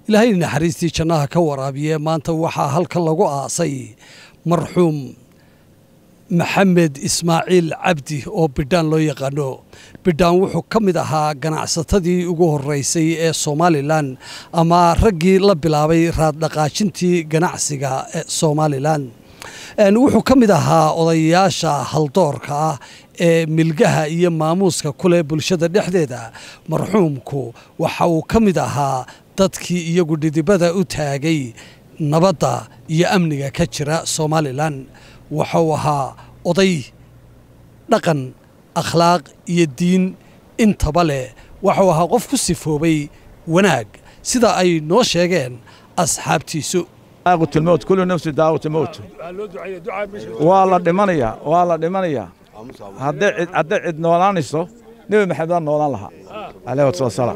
ilaahay naxariistii jannaha ka waraabiye maanta waxaa halkan lagu aasay marxuum maxamed ismaaciil cabdi oo bidhaan loo yaqaano bidhaan wuxuu ka mid ahaa ganacsatadii ugu horeysay ee somalilan ama raggii la bilaabay raaddhaqaajintii ganacsiga ee somalilan wuxuu ka mid ahaa odayaasha haldoorka ah ee milgaha iyo maamuuska kuleh bulshada dhexdeeda marxuumku waxa uu ka mid ahaa dadkii iyagu dhidibada u taagay nabadda iyo amniga ka jira somalilan waxuu ahaa oday dhaqan akhlaaq iyo diin intaba leh waxuu ahaa qof ku sifoobay wanaag sida ay noo sheegeen asxaabtiisu الموت كل نفس دعوة موت والله دمانيا والله دمانيا هدي هدي عد نولانيسو نبي محمد نولان لها عليه الصلاة والسلام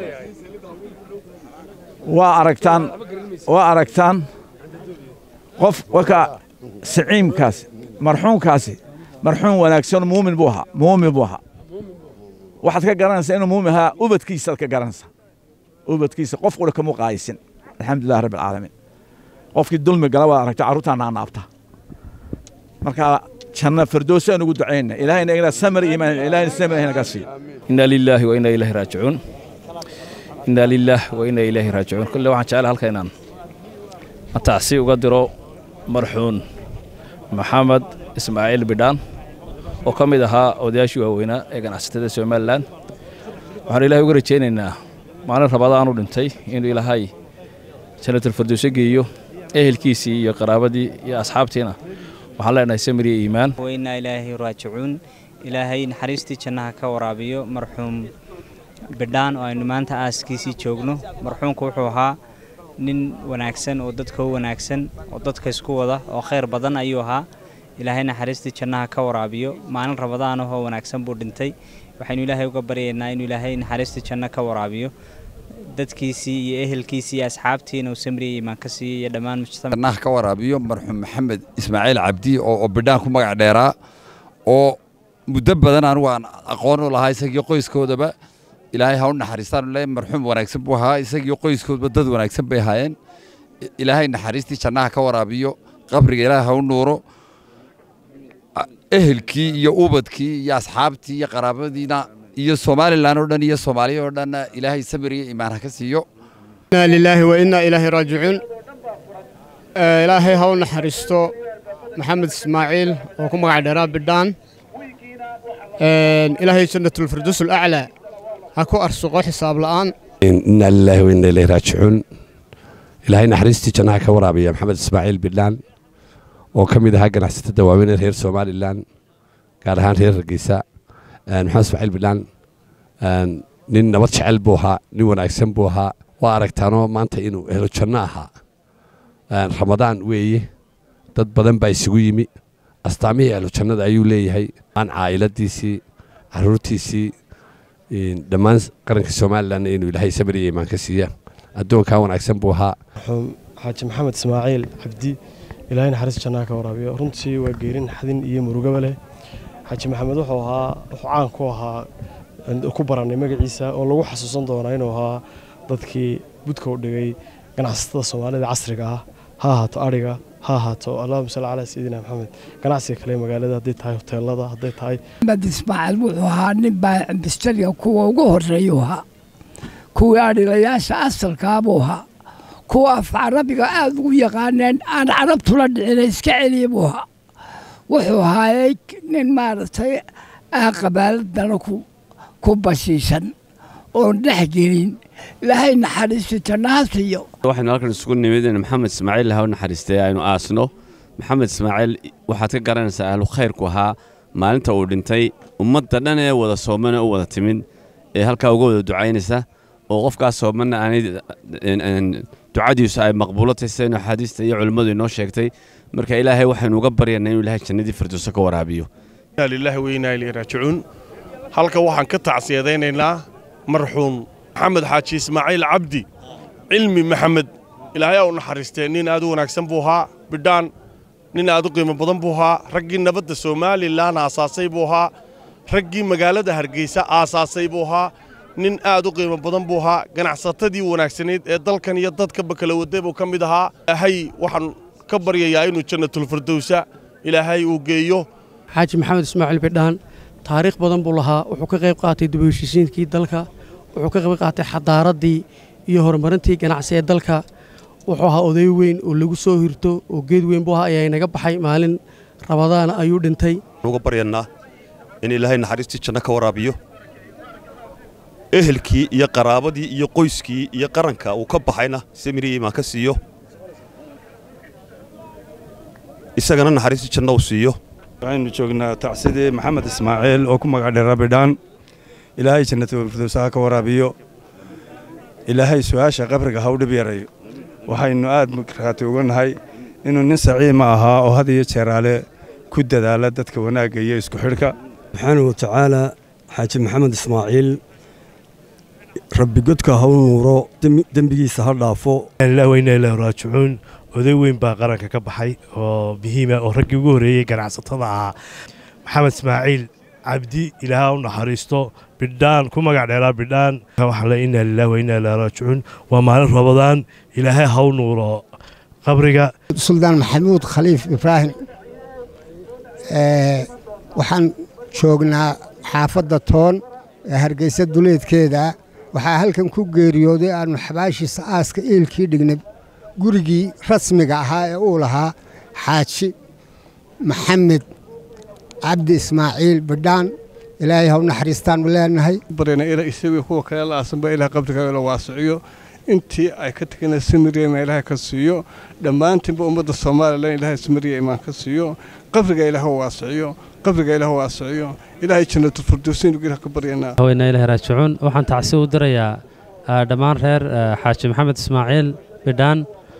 وأركتان وأركتان قف وكا سعيم كاسي مرحوم كاسي مرحوم وناكسون مؤمن بوها مؤمن بوها واحد كجرانس إنه مؤمنها أبد كيسة كجرانس أبد كيسة قف ولا كمو قايسين الحمد لله رب العالمين qofkii dulmi gala waad aragta carruurtaana anaabta marka janna firdowsi aan ugu ducayna ilaahayna igana samir iimaan ilaahayna samir inaga siiyo inna lillahi wa inna ilaahi raajicuun inna lillahi wa inna ilaahi raajicuun kulle waxaan jecel halka inaan matacsi uga diro marxuun maxamed ismaaciil bidhaan oo ka mid ahaa odayaashii waaweynaa ee ganacsatada somalilan waxaan ilaahay uga rajaynaynaa maalin rabadaanu dhintay inuu ilaahay jannatul firdowsi geeyo ehelkiisii iyo qaraabadii iyo asxaabtiina waxaan leenahay samir iyo iimaan wainaa ilaahi raajicuun ilaahay naxariistii jannaha ka waraabiyo marxuum bidhaan oo aynu maanta aaskiisii joogno marxuumku wuxuu ahaa nin wanaagsan oo dadka u wanaagsan oo dadka isku wada oo khayr badan ayuu ahaa ilaahay naxariistii jannaha ka waraabiyo maalin rabadaanahoo wanaagsan buu dhintay waxaynu ilaahay uga baryaynaa inuu ilaahay naxariistii janno ka waraabiyo dadkiisii iyo ehelkiisii iyo asxaabtiina uu samriya iimaan ka siiyey iyo dhammaan mujtamac ka waraabiyo marxuum maxamed ismaaciil cabdi oo bidhaan ku magac dheeraa oo muddo badan anigu aan aqoon u lahaa isagii qoyskoodaba ilaahay ha u naxariistaan le marxuum wanaagsan buu ahaa isagii qoyskoodaba dad wanaagsan bay ahaayeen ilaahay naxariistii jannaha ka waraabiyo qabriga ilaahay ha u nuuro ehelkii iyo ubadkii iyo asxaabtii iyo qaraabadiina iyo somalilan oo dhan iyo soomaaliya oo dhanna ilaahay samir iyo iimaan ha ka siiyo inaa lilaahi wa innaa ilaahi raajicuun ilaahay ha u naxariisto maxamed ismaaciil oo ku magac dheeraa bidhaan ilaahay jannatulfirduus alaclaa ha ku arsuqo xisaab la'aan inaa lilaahi wa innaa ilaahi raajicuun ilaahay naxariistii jannaha ka waraabiya maxamed ismaaciil bidhaan oo ka mid ahaa ganacsatada waaweyn ee reer somalilan gaar ahaan reer hargeysa maxamed ismaaciil bidhaan nin nabad jecel buu ahaa nin wanaagsan buu ahaa waa aragtaanoo maanta inuu helo janno ahaa ramadaan weeye dad badan baa isugu yimi astaamihii ahlu jannada ayuu leeyahay aan caa'iladiisii caruurtiisii dhammaan qaranka somalilan inuu ilaahay samir iyo iimaan ka siiya addoonkaa wanaagsan buu ahaa xaaji maxamed ismaaciil cabdi ilaahay naxariis jannaha ka waraabiyo runtii waa geerin xadin iyo murugaba leh xaaji maxamed wuxuu ahaa wuxuu caan ku ahaa ku barannay magaciisa oo lagu xasuusan doonaa inuu ahaa dadkii budka u dhigay ganacsatada soomaalida casriga ah ha ahaato adhiga ha ahaato allahuma salli calaa sayidina maxamed ganacsiga kale magaalada hadday tahay hoteelada hadday tahay maxamed ismaaciil wuxuu ahaa nin baa bistariga kuwa ugu horreeyuu ahaa kuwii adhigayaasha asalkaa buu ahaa kuwa af carabiga aada ugu yaqaaneen aan carabtula dhicina iska celiya buu ahaa wuxuu ahaayey nin maaragtay aan qabaaladana ku bashiishan oon dhex gelin ilaahay naxariisto jannaha siiyo waxaynu halkan isugu nimid in maxamed ismaaciil ha u naxariistay aynu aasno maxamed ismaaciil waxaad ka garanaysaa ahlu khayrku ahaa maalinta uu dhintay ummadda dhan ee wada soomana u wada timid ee halkaa uga wada ducaynaysa oo qofkaas soomanna aanay ducadiisu ay maqbuulo tahay sidaynu axaadiista iyo culimmadu inoo sheegtay marka ilaahay waxaynu uga baryaynaa inuu ilaahay jannadii firdowso ka waraabiyo lillahi weynaa ilay raajicuun halka waxaan ka tacsiyadaynaynaa marxuum maxamed xaaji ismaaciil cabdi cilmi maxamed ilaahay aa u naxariistee nin aad u wanaagsan buu ahaa bidhaan nin aad u qiimo badan buu ahaa raggii nabadda somalilan aasaasay buu ahaa raggii magaalada hargeysa aasaasay buu ahaa nin aad u qiimo badan buu ahaa ganacsatadii wanaagsanayd ee dalkan iyo dadkaba kala waday buu ka mid ahaa ilaahay waxaan ka baryayaa inuu jannatulfirdowsa ilaahay uu geeyo xaaji maxamed ismaaciil bidhaan taariikh badan buu lahaa wuxuu ka qayb qaatay dib u heshiisiinkii dalka wuxuu ka qayb qaatay xadaaraddii iyo horumarintii ganacsi ee dalka wuxuu ahaa oday weyn oo lagu soo hirto oo geed weyn buu ahaa ayaa inaga baxay maalin rabadaana ayuu dhintay uga baryannaa in ilaahay naxariistii janno ka waraabiyo ehelkii iyo qaraabadii iyo qoyskii iyo qaranka uu ka baxayna samiri iimaan ka siiyo isagana naxariistii janno uu siiyo waxaynu joognaa tacsidii maxamed ismaaciil oo ku magac dheera bidhaan ilaahay jannatulfirdows ha ka waraabiyo ilaahay su'aasha qabriga ha u dhib yarayo waxaynu aad markaati uga nahay inuu nin saciima ahaa oo had iyo jeeraale ku dadaala dadka wanaagga iyo isku xidhka subxaanahu wa tacaala xaaji maxamed ismaaciil rabbi godka ha u nuuro dembigiisa ha dhaafo weyna ilaahi raajicuun oday weyn baa qaranka ka baxay oo muhiima oo raggii ugu horreeyey ganacsatada ahaa maxamed ismaaciil cabdi ilaaha u naxariisto bidhaan ku magac dheeraa bidhaan waxaan le inaa lilah wa inaa ilaahi raajicuun waa maalin rabadaan ilaahay ha u nuuro qabriga suldaan maxamuud khaliif ibraahim waxaan joognaa xaafadda toon ee hargeysa duleedkeeda waxaa halkan ku geeriyooday aannu xabaashiisa aaska eelkii dhignay gurigii rasmiga ahaa ee uu lahaa xaaji maxamed cabdi ismaaciil bidhaan ilaahay ha u naxariistaannu leenahay baryana ila isagii kuwa kale la aasanba ilaah qabriga la waasiciyo intii ay ka tegana samiriyama ilaahay ka siiyo dhammaantiinba ummadda soomaalilan ilaahay samiriya imaan ka siiyo qabriga ilaah waasiciyo qabriga ilaah waasiciyo ilaahay jannatulfirdowsiin ilaah ka baryanaa haweenaa ilaahi raajicuun waxaan tacsi u dirayaa dhammaan reer xaaji maxamed ismaaciil bidhaan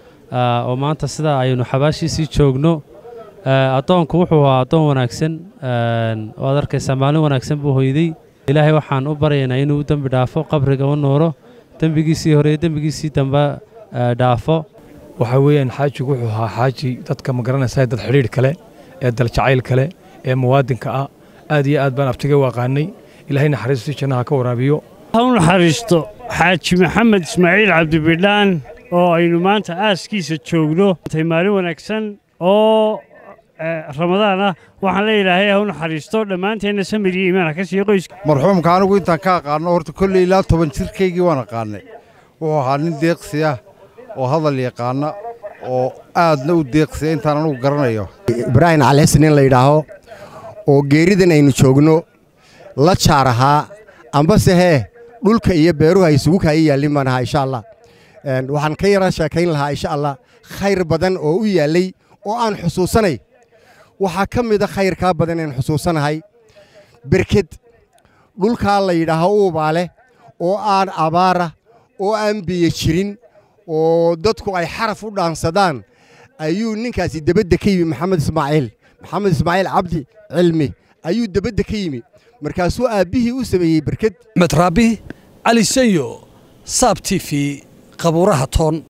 oo maanta sida aynu xabaashiisii joogno addoonku wuxuu ahaa addoon wanaagsan waad arkaysaa maalin wanaagsan buu hoyday ilaahay waxaan u baryaynaa inuu u dembi dhaafo qabriga u nuuro dembigiisii hore iyo dembigiisii dambe dhaafo waxaa weeyaan xaajigu wuxuu ahaa xaaji dadka ma garanaysaa dad xidhiidh kale ee daljacayl kale ee muwaadinka ah aad iyo aad baan abtiga u aqaanay ilaahay naxariistii jannaha ka waraabiyo ha u naxariisto xaaji maxamed ismaaciil cabdibidhaan oo aynu maanta aaskiisa joogno tay maalin wanaagsan oo ramadaan ah waxaan leeyahay ha u naxariisto dhammaanteenna samir iyo iimaan ha ka siiyo qoyska marxuumka anigu intaan ka aqaanno horta kolley ilaa toban jirkaygii waan aqaannay wuxuu ahaa nin deeqsi ah oo hadal yaqaana oo aadna u deeqsiya intaan anugu garanayo ibraahim calihasan in la yidhaaho oo geeridan aynu joogno la jaar ahaa ambase hee dhulka iyo beeruhu ay isugu kaayi yaallin baan ahaa insha allah waxaan ka yara sheekayn lahaa insha allah khayr badan oo u yaallay oo aan xusuusanay waxaa ka mida khayrkaa badan aan xusuusanahay berked dhulkaa la yidhaaho uubaale oo aan abaara oo aan biyo jirin oo dadku ay xaraf u dhaansadaan ayuu ninkaasi debadda ka yimi maxamed ismaaciil maxamed ismaaciil cabdi cilmi ayuu debadda ka yimi markaasuu aabbihii u sameeyey berked axmed raabi cali sanyo saab t v qabuuraha toon